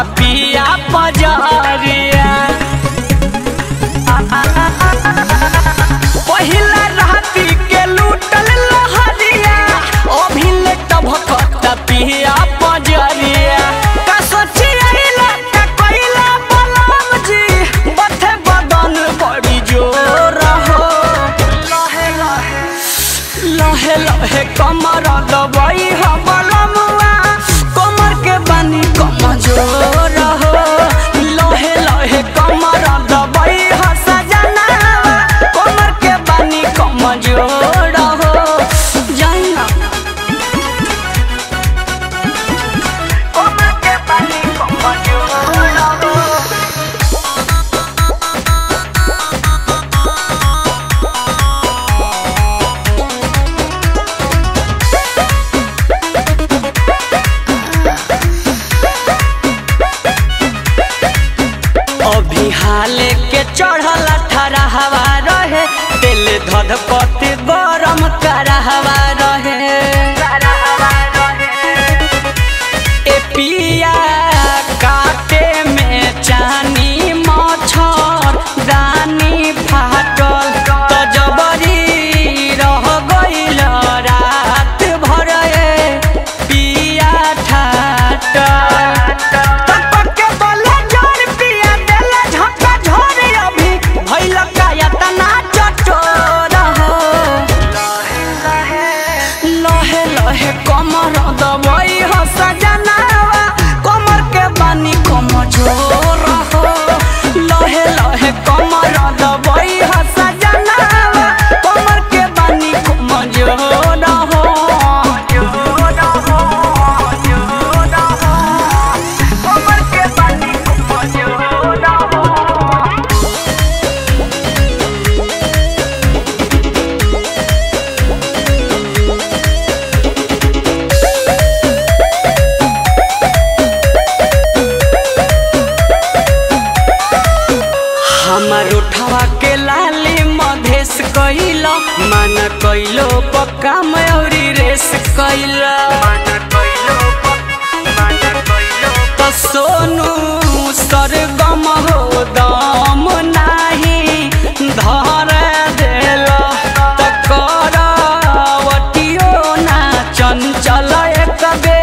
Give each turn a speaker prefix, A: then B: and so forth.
A: पिया पजरिया पहिला राती के लूटल लहरिया अभिले टभकत पिया पजरिया का सोचिया का कोइला बलम जी बथे बदन बड़ी जोर हो लहे लहे लहे लहे कमर दबाई हो बलमुआ कमर के बानी कमजोर हो लहे लहे कमर दबाई हो सजनावा कमर के बानी कमजोर हो जाइना कमर के बानी कमजोर हो अभी हाले के चढ़ल ठरा हवा रहे दिल धध पति गरम कर हवा रहे ए पिया काटे में चानी मच्छर दानी फाटल तो जबरी रह गइल रात भर ए पिया ठाटल तपके बोले जोर पिया देले झटका झोर अभी भइल काया तना चटोर हो लहे लहे कमर दबई हो सजनावा कमर के बानी कमजोर हो लहे लहे कमर दबई हो सजनावा कमर के बानी कमजोर हो कमर के बानी कमजोर हो हमर उठवा के लाली मधेस कइला मन कइलो पक्का मयूरी रेस कइला तो सोनू सरगम हो दम नाही धर देला त करवटियो ना चंचल एक बेर